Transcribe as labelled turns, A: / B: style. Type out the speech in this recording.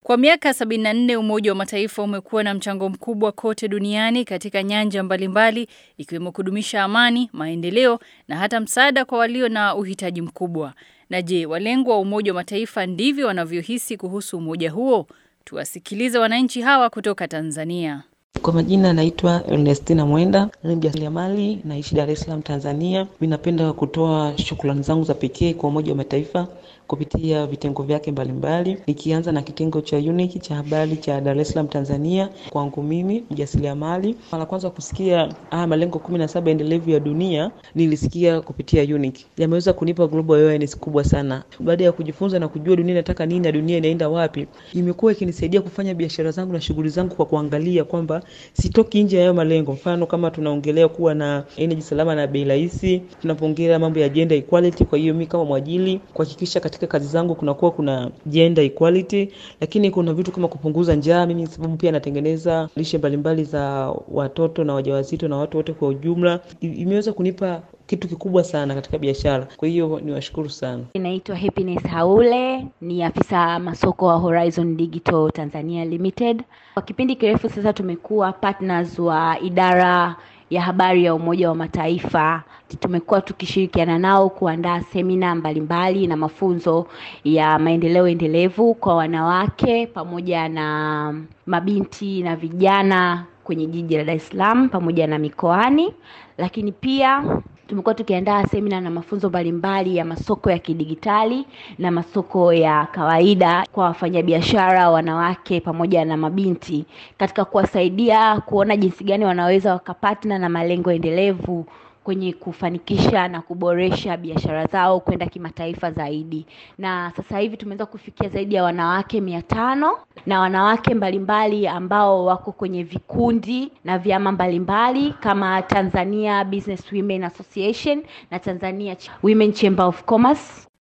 A: Kwa miaka 74 Umoja wa Mataifa umekuwa na mchango mkubwa kote duniani katika nyanja mbalimbali ikiwemo kudumisha amani, maendeleo na hata msaada kwa walio na uhitaji mkubwa. Na je, walengwa wa Umoja wa Mataifa ndivyo wanavyohisi kuhusu umoja huo? Tuwasikilize wananchi hawa kutoka Tanzania.
B: Kwa majina naitwa Ernestina Mwenda, ni mjasiriamali, naishi Dar es Salaam, Tanzania. Mimi napenda kutoa shukrani zangu za pekee kwa Umoja wa Mataifa kupitia vitengo vyake mbalimbali, nikianza na kitengo cha UNIC cha habari cha Dar es Salaam, Tanzania. Kwangu mimi mjasiriamali, mara kwanza kusikia haya malengo kumi na saba endelevu ya dunia nilisikia kupitia UNIC, yameweza kunipa global awareness kubwa sana. Baada ya kujifunza na kujua dunia inataka nini na dunia inaenda wapi, imekuwa ikinisaidia kufanya biashara zangu na shughuli zangu kwa kuangalia kwamba sitoki nje ya hayo malengo. Mfano kama tunaongelea kuwa na energy salama na bei rahisi, tunapoongelea mambo ya gender equality. Kwa hiyo mimi kama mwajili kuhakikisha katika kazi zangu kunakuwa kuna gender equality, lakini kuna vitu kama kupunguza njaa. Mimi sababu pia natengeneza lishe mbalimbali za watoto na wajawazito na watu wote kwa ujumla, imeweza kunipa kitu kikubwa sana katika biashara. Kwa hiyo niwashukuru sana.
C: Inaitwa Happiness Haule, ni afisa masoko wa Horizon Digital Tanzania Limited. Kwa kipindi kirefu sasa tumekuwa partners wa idara ya habari ya Umoja wa Mataifa. Tumekuwa tukishirikiana nao kuandaa semina mbalimbali na mafunzo ya maendeleo endelevu kwa wanawake pamoja na mabinti na vijana kwenye jiji la Dar es Salaam pamoja na mikoani, lakini pia tumekuwa tukiandaa semina na mafunzo mbalimbali ya masoko ya kidigitali na masoko ya kawaida kwa wafanyabiashara wanawake pamoja na mabinti katika kuwasaidia kuona jinsi gani wanaweza wakapatna na malengo endelevu kwenye kufanikisha na kuboresha biashara zao kwenda kimataifa zaidi. Na sasa hivi tumeweza kufikia zaidi ya wanawake mia tano na wanawake mbalimbali ambao wako kwenye vikundi na vyama mbalimbali kama Tanzania Business Women Association na Tanzania Women Chamber of Commerce.